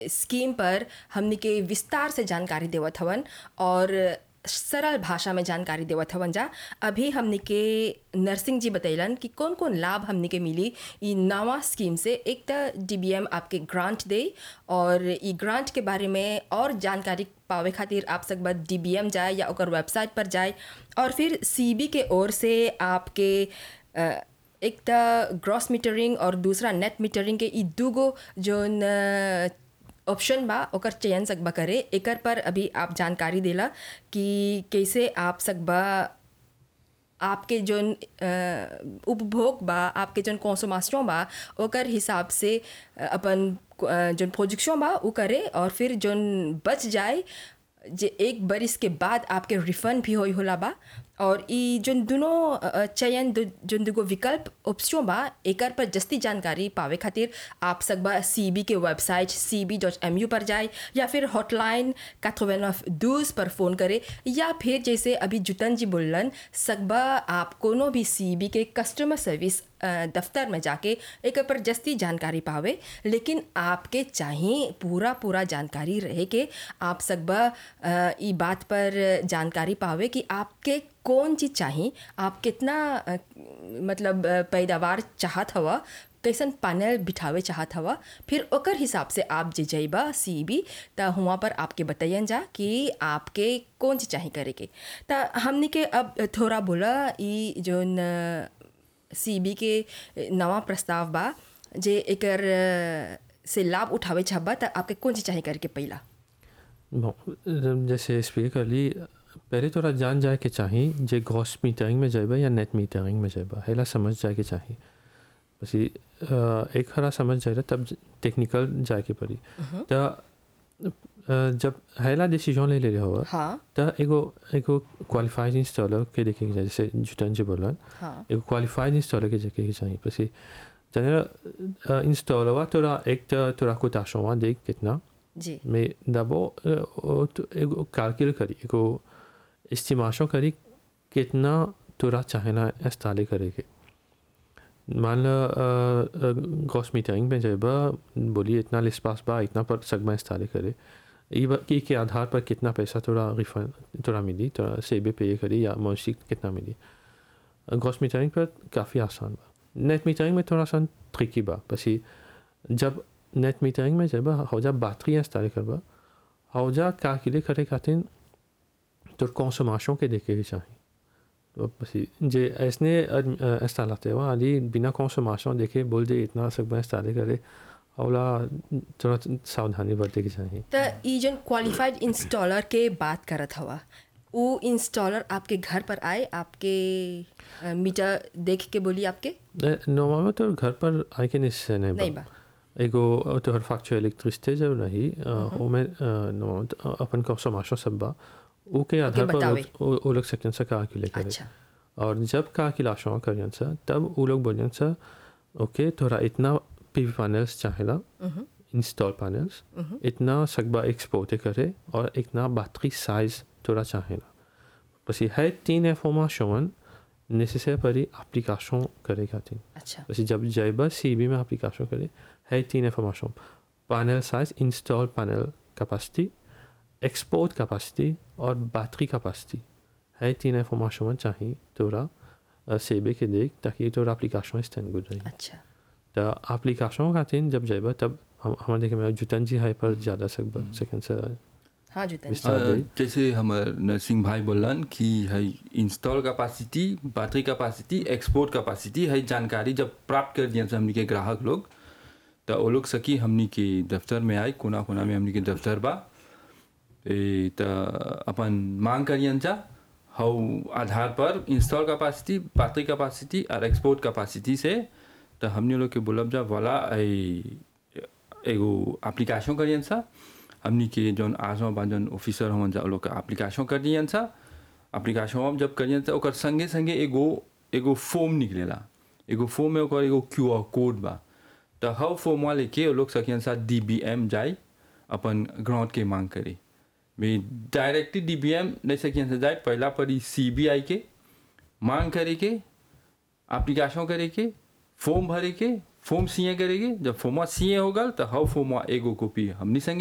Scheme पर हमनी के विस्तार से जानकारी देवत हवन और सरल भाषा में जानकारी देवत हवन जा अभी हमनी के नर्सिंग जी बतैलन कि कौन कौन लाभ हमनी के मिली ई नवा स्कीम से एक तो डीबीएम आपके ग्रांट दे और ई ग्रांट के बारे में और जानकारी पावे खातिर आप सब बस डीबीएम जाए या ओकर वेबसाइट पर जाए और फिर सीबी के ओर से आपके अ, एक तो ग्रॉस मीटरिंग और दूसरा नेट मीटरिंग के ई दूगो जोन अ, ऑप्शन बा ओकर चयन सकबा करे एकर पर अभी आप जानकारी देला कि कैसे आप सकबा आपके जोन अ, उपभोग बा आपके जोन कॉन्सोमास्यों बा ओकर हिसाब से अ, अपन अ, जोन प्रोजेक्शन बा उ करे और फिर जोन बच जाए जे एक बरिस के बाद आपके रिफंड भी होई होला बा और ई जोन दोनों अ, अ, चयन दो, जोन दूगो विकल्प ऑप्शन बा एकर पर जस्ती जानकारी पावे खातिर आप सकबा सी बी के website C B dot M U पर जाए या फिर हॉटलाइन काथोवेनफ दूस पर फ़ोन करे या फिर जैसे अभी जुतन जी बोलन सकबा आप कोनो भी सी बी के कस्टमर सर्विस अ, दफ्तर में जाके एक पर जस्ती जानकारी पावे लेकिन आपके चाहिए पूरा पूरा जानकारी रहे के आप सकबा अ, ई बात पर जानकारी पावे कि आपके कौन चीज़ चाहिए आप कितना अ, मतलब अ, पैदावार चाहत हवा कैसन पैनल बिठावे चाहत हवा फिर ओकर हिसाब से आप जे जइबा सी बी त हुआं पर आपके बताइए जा कि आपके कौन चीज़ चाहिए करे के त हमनी के अब थोड़ा बोला ई जोन सी बी के नवा प्रस्ताव बा जे एकर अ, से लाभ उठावे चाहबा त आपके कौन चीज़ चाहिए करके पहिला bon, जैसे स्पीक कर ली पहले थोड़ा जान जाए के चाहिए जे ग्रॉस मीटरिंग में जाएबा या नेट मीटरिंग में जाएबा हेला समझ जाए के चाहिए बस ये, अ, एक हरा समझ जाए तब टेक्निकल जाए के पड़ी तो जब हेला डिसीजन ले ले रहे हो हाँ तो एगो एगो क्वालिफाइड इंस्टॉलर के देखे के चाहिए जैसे जुटन जी बोलन हाँ एगो क्वालिफाइड इंस्टॉलर के देखे के चाहिए बस ये, जाने इंस्टॉलर हुआ तोरा एक तो तोरा कोताशों हुआ देख कितना जी Mais d'abord, euh, euh, tu- एगो calcul करी एगो estimation करी कितना तोरा चाहेला इंस्टॉल करेगे मान लो ग्रॉस मीटरिंग में जाएबा बोली इतना लिस्पास बा इतना पर सगमा इंस्टॉल करे ई बा- ई के आधार पर कितना पैसा तोरा रिफंड तोरा मिली तोरा सेबे पे करी या मौसी कितना मिली ग्रॉस मीटरिंग पर काफ़ी आसान बा नेट मीटरिंग में थोड़ा सा ट्रिकी बा बस ये जब नेट मीटरिंग में जब हौजा बैटरी इंस्टॉल करबा हौजा कैलकुलेट करे खातिर तो कंसोमेशन के देखे के चाहिए तो बस ये, जे ऐसने इंस्टॉल आते हुआ अली बिना कंसोमेशन देखे बोल दे इतना सब इंस्टॉल करे हौला थोड़ा सावधानी बरते के चाहिए त ई जन क्वालिफाइड इंस्टॉलर के बात करत हवा वो इंस्टॉलर आपके घर पर आए आपके अ, मीटर देख के बोली आपके नॉर्मल में तो घर पर आए के निश्चय नहीं नहीं बा बा एगो तोहर फैक्चर इलेक्ट्रिसिटी जब रही ओमे अपन कंसोमेशन सब बा ऊ के आधार पर बतावे। वो- वो वो लोग सेकंड से कैलकुलेट करे अच्छा और जब कैलकुलेशन करियन सा तब वो लोग बोलियन सा ओके तोरा इतना पीवी पैनल्स चाहेला इंस्टॉल पैनल्स इतना सकबा एक्सपोर्ट करे और इतना बैटरी साइज तोरा चाहेला बस ये है तीन इंफॉर्मेशन नेसेसरी परी एप्लीकेशन करे खातिर अच्छा वैसे जब जाइबा सी बी में एप्लीकेशन करे है तीन information panel size install panel capacity export capacity और बैटरी कैपेसिटी है तीन इंफॉर्मेशन चाहिए तोरा सेबे के देख ताकि तोरा एप्लीकेशन स्टैंड गुड रही अच्छा तो एप्लीकेशन खातिर जब जाइबा तब हम हमारे देखे में जुतन जी है पर ज़्यादा सकबा सेकंड से हाँ जुतन विस्तार अ, दे जैसे हमार नरसिंह भाई बोलन कि है install capacity battery capacity export capacity है जानकारी जब प्राप्त कर दिया हमनी के ग्राहक लोग तो वो लोग सकी हमनी के दफ्तर में आए कोना कोना में हमनी के दफ्तर बा ए त अपन मांग करियन जा हौ आधार पर इंस्टॉल कैपेसिटी बैटरी कैपेसिटी और एक्सपोर्ट कैपेसिटी से तो हमनी लोग के बोलब जा वाला ए- एगो एप्लीकेशन करियन सा हमनी के जौन आज बा जौन ऑफिसर हमन जा उ लोग के एप्लीकेशन कर दियन सा एप्लीकेशन हम जब करियन सा ओकर संगे संगे एगो एगो फॉर्म निकलेला एगो फॉर्म में ओकर एगो क्यू आर कोड बा तो हव फॉर्म वाले के वो लोग सकियन सा डी बी एम जाए अपन ग्राउंड के मांग करे में डायरेक्टली डी बी एम नहीं सकियन से जाए पहला पड़ी सी बी आई के मांग करे के एप्लीकेशन करे के फॉर्म भरे के फॉर्म सीए करेगी जब फॉर्मा सीए हो गल तो हाउ फॉर्मा एगो कॉपी हमनी संगे